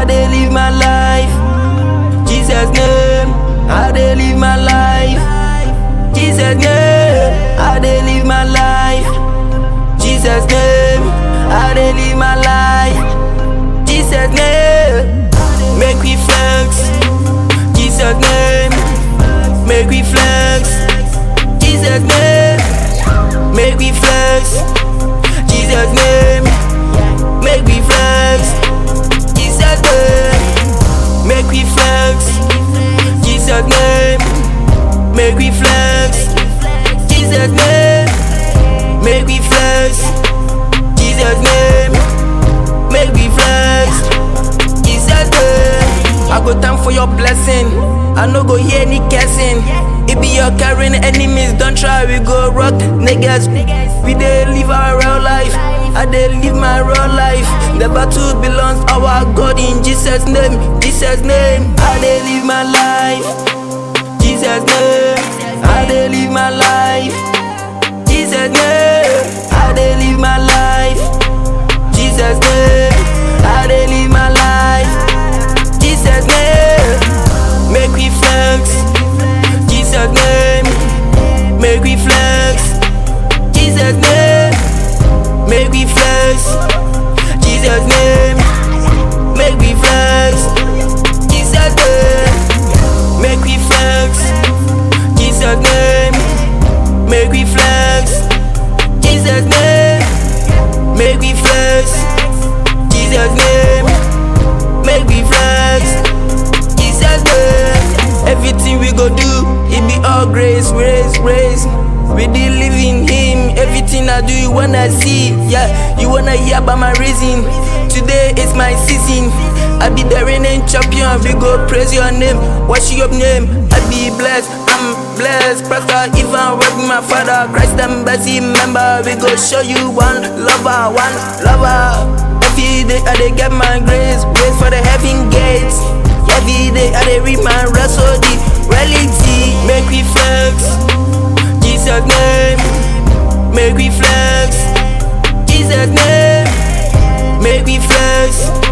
I dey live my life. Jesus name, I dey live my life. Jesus name, I dey live my life. Jesus name, I dey live my life. Jesus name, make we flex. Jesus name, make we flex. Jesus name, make we flex. Jesus name, make we flex. Jesus name, make we flex. Jesus name, make we flex. Jesus name, make we flex. Jesus name, make we flex. Jesus name, I go thank for your blessing. I no go hear any cursing. It be your carrying enemies, don't try, we go rock niggas. We dey live our real life. I dey live my real life. The battle belongs our God in Jesus' name. Jesus' name. I dey live my life. Jesus' name. I dey live my life. Jesus' name. I dey live my life. Jesus' name. I dey live my life. Jesus' name. Make we flex. Jesus' name. Make we flex. Jesus' name. Make we flex. Jesus' name. Make we flex. Jesus' name. Make we flex. Jesus' name. Make we flex. Jesus' name. Make we flex. Jesus' name. Make we flex. Jesus' name. Everything we go do, it be all grace, grace, grace. We dey live in Him. Everything I do, you wanna see. Yeah, you wanna hear about my reason. Today is my season. I be the reigning champion. We go praise your name, worship your name. I be blessed, I'm blessed. Pastor even work with my father. Christ embassy member. We go show you one lover, one lover. Every day I dey get my grace, grace for the heaven gates. Every day I dey read my rhapsody, reality. Make we flex, Jesus name. Make we flex, Jesus name. Make we flex,